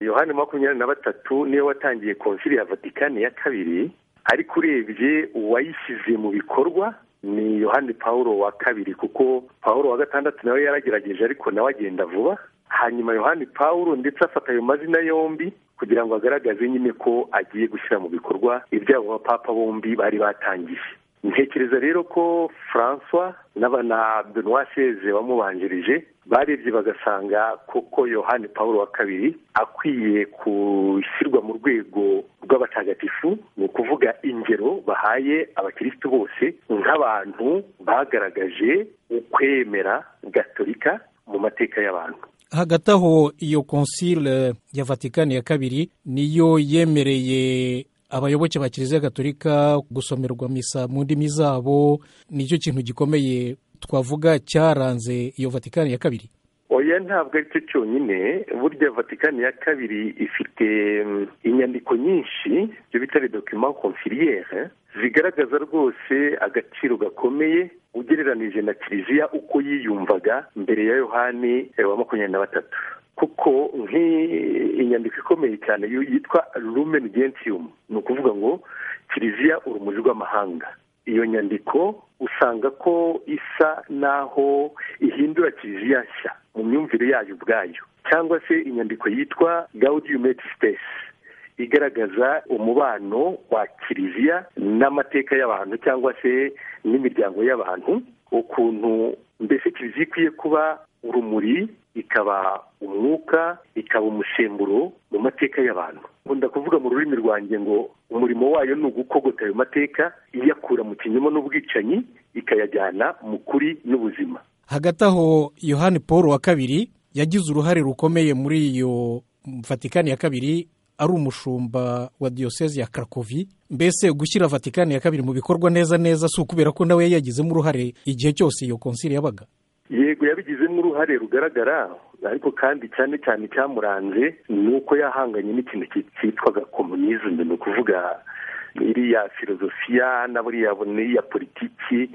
yohani makumyabiri na batatu niwe watangiye konsili ya vatikani ya kabiri ariko urebye uwayishyize mu bikorwa ni yohani paul wa kabiri kuko paul wa gatandatu nawe yaragerageje ariko nawe agenda vuba hanyuma yohani paul ndetse afata ayo mazina yombi kugira ngo agaragaze nyine ko agiye gushyira mu bikorwa ibyabo bapapa bombi bari batangije ntekereza rero ko francois na benoit sheze bamubanjirije barebye bagasanga koko yohani paul wa kabiri akwiye gushyirwa mu rwego rw'abatagatifu ni ukuvuga ingero bahaye abakirisitu bose nk'abantu bagaragaje ukwemera gatolika mu mateka y'abantu hagati aho iyo konsile ya vatikani ya kabiri niyo yemereye abayoboke ba kiliziya gatolika gusomerwa misa mu ndimi zabo nicyo kintu gikomeye twavuga cyaranze iyo vatikani ya kabiri oya ntabwo ari cyo cyonyine burya vatikani ya kabiri ifite inyandiko nyinshi ibyo bita dokima konfiriyere zigaragaza rwose agaciro gakomeye ugereranije na kiliziya uko yiyumvaga mbere ya yohani wa makumyabiri na batatu kuko nk'inyandiko ikomeye cyane yitwa rumen gentium ni ukuvuga ngo kiliziya urumuri rw'amahanga iyo nyandiko usanga ko isa n'aho ihindura kiliziya nshya mu myumvire yayo ubwayo cyangwa se inyandiko yitwa gaudium et spes igaragaza umubano wa kiliziya n'amateka y'abantu cyangwa se n'imiryango y'abantu ukuntu mbese kiliziya ikwiye kuba urumuri ikaba umwuka ikaba umusemburo mu mateka y'abantu nkunda kuvuga mu rurimi rwanjye ngo umurimo wayo ni ugukogota ayo mateka iyakura mu kinyoma n'ubwicanyi ikayajyana mu kuri n'ubuzima hagati aho yohani paul wa kabiri yagize uruhare rukomeye muri iyo vatikani ya kabiri ari umushumba wa diyoseze ya karakovi mbese gushyira vatikani ya kabiri mu bikorwa neza neza si ukubera ko nawe yagizemo uruhare igihe cyose iyo konsili yabaga yego yabigizemo uruhare rugaragara ariko kandi cyane cyane icyamuranze ni uko yahanganye n'ikintu cyitwaga komunizme ni ukuvuga iriya filozofiya na buriya n'iya politiki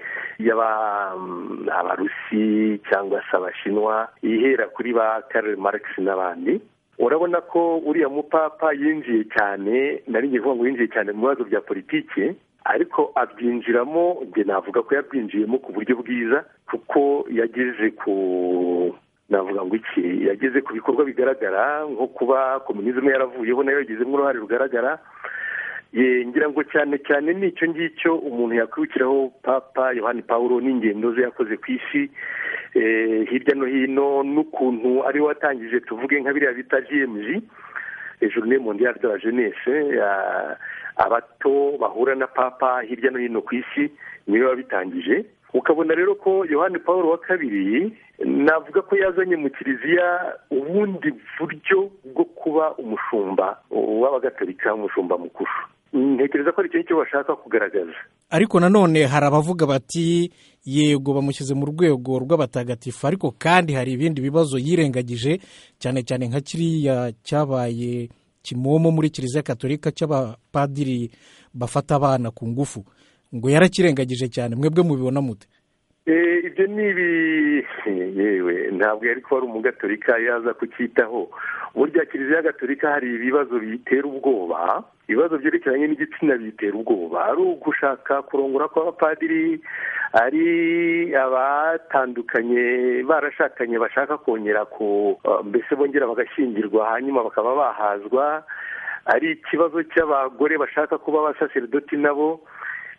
y'abarusi cyangwa se abashinwa ihera kuri ba karere marikisi n'abandi urabona ko uriya mupapa yinjiye cyane nari ngiye kuvuga ngo yinjiye cyane mu bibazo bya politiki ariko abyinjiramo njye navuga ko yabwinjiyemo ku buryo bwiza kuko yageze ku navuga ngo iki yageze ku bikorwa bigaragara nko kuba komunizme yaravuyeho nayo yagizemo uruhare rugaragara ngira ngo cyane cyane ni icyo ngicyo umuntu yakwibukiraho papa yohani paul n'ingendo ze yakoze ku isi hirya no hino n'ukuntu ari watangije tuvuge nka biriya bita gmg journée mondiale de la jeunesse abato bahura na papa hirya no hino ku isi niwe wabitangije ukabona rero ko yohani paul wa kabiri navuga ko yazanye mu kiliziya ubundi buryo bwo kuba umushumba w'abagatolika umushumba mukuru ntekereza ko ari icyo ngicyo bashaka kugaragaza ariko nanone hari abavuga bati yego bamushyize mu rwego rw'abatagatifu ariko kandi hari ibindi bibazo yirengagije cyane cyane nka kiriya cyabaye kimomo muri kiliziya katolika cy'abapadiri bafata abana ku ngufu ngo yarakirengagije cyane mwebwe mubibona mute ibyo ni ibi yewe ntabwo yari kuba ari umugatolika yaza kucyitaho burya kiliziya gatolika hari ibibazo biyitera ubwoba ibibazo byerekeranye n'igitsina biyitera ubwoba ari ugushaka kurongora kw'abapadiri ari abatandukanye barashakanye bashaka kongera ku mbese bongera bagashyingirwa hanyuma bakaba bahazwa ari ikibazo cy'abagore bashaka kuba abasaseridoti nabo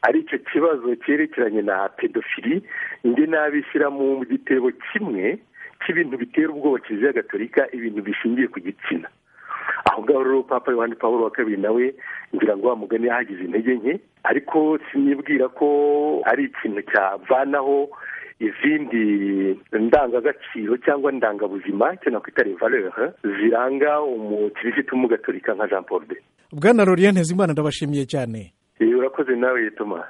ari icyo kibazo cyerekeranye na pedofili ndi n'abishyira mu gitebo kimwe cy'ibintu bitera ubwoba kiliziya gatolika ibintu bishingiye ku gitsina aho ngaho rero papa yohani paul wa kabiri nawe ngira ngo mugani yahagize intege nke ariko sinibwira ko ari ikintu cyavanaho izindi ndangagaciro cyangwa ndangabuzima icyo nakwita revalere ziranga umukirisitu w'umugatolika nka jean paul de bwana lorien ntezimana ndabashimiye cyane urakoze nawe yituma